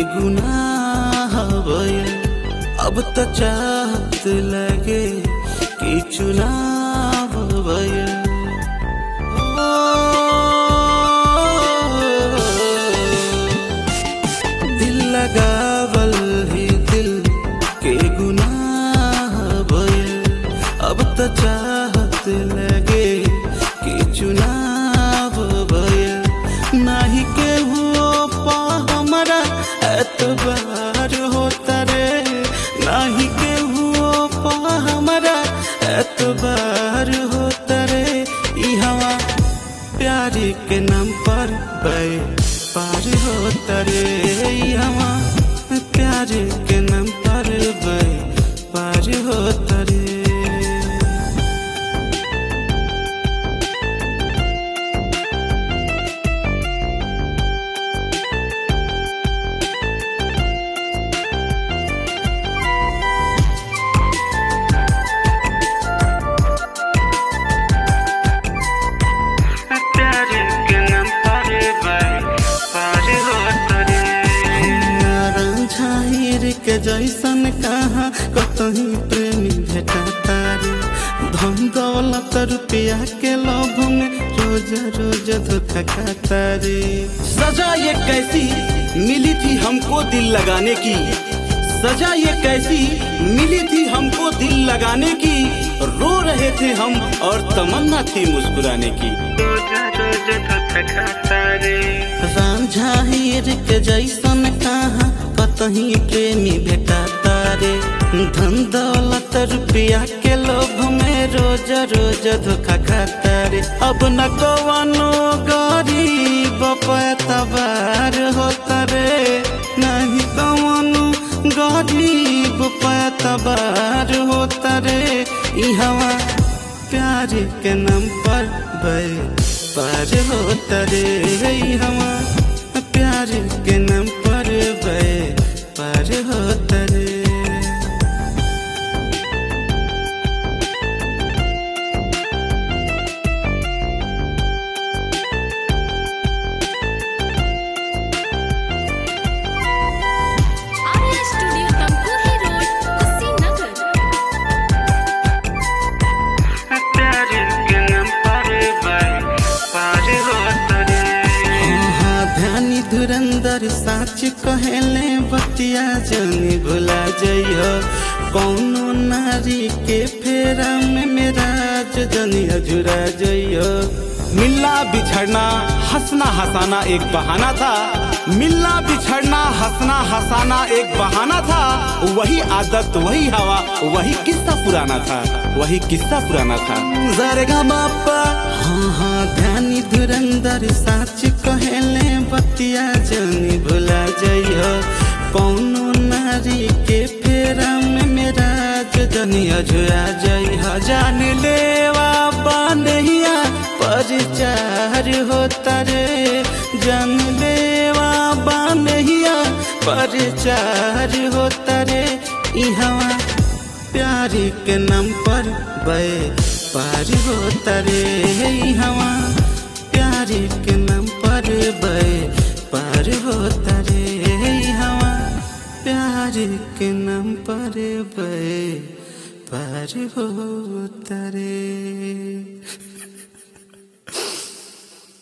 गुनाह भइल अब त चाहत लगे कि चुनाव भइल दिल लगावल ही दिल के गुनाह भइल अब त चाहत लगे कि चुनाव भइल नाही के हुओ पा हमरा एतबार होता रे नाही के हुओ पा हमरा एतबार होता रे ई हवा प्यार के नाम पर बे पार होता रे ई हवा प्यार के नाम पर बे पार होता रे प्यार के नाम पर बे पार होता रे झाहिर के जैसन कहा कतही प्रेमी भेटा तारे धन दौलत रुपया के लोभ में रोज रोज धोखा खाता रे सजा ये कैसी मिली थी हमको दिल लगाने की सजा ये कैसी मिली थी हमको दिल लगाने की रो रहे थे हम और तमन्ना थी मुस्कुराने की रांझा हीर के जैसन कहा कतही प्रेमी भेटा तारे धन दौलत रुपया के लोभ में रोज रोज धोखा खाता रे अब न कवनो गरीब पैतबार होता रे नहीं कवनो गरीब पैतबार होता रे ई हवा प्यार के नाम पर बे पार होता रे ई हवा प्यार के नाम पर बे पार होता रे आर्या स्टूडियो तमकुही रोड कुशीनगर प्यार के नाम पर बे पार होता रे हाँ ध्यानी धुरंधर साच कहले बतिया जनी भुला जइयो कौनो नारी के फेरा में मेरा जनी अजुरा जइयो मिलना बिछड़ना हंसना हंसाना एक बहाना था मिलना बिछड़ना हंसना हंसाना एक बहाना था वही आदत वही हवा वही किस्सा पुराना था वही किस्सा पुराना था जरगा बापा हाँ हाँ ध्यानी धुरंधर साच कहले बतिया जनी भुला जइयो कौनो नारी के फेरा में मेरा जनी अजुरा जइहा जान लेवा बांधिया परिचार होता रे जान लेवा बांधिया परिचार होता रे ई हवा प्यार के नाम पर बे पार होता रे ई हवा प्यार के नाम पर बे पार होता रे ई हवा प्यार के नाम पर बे पार होता रे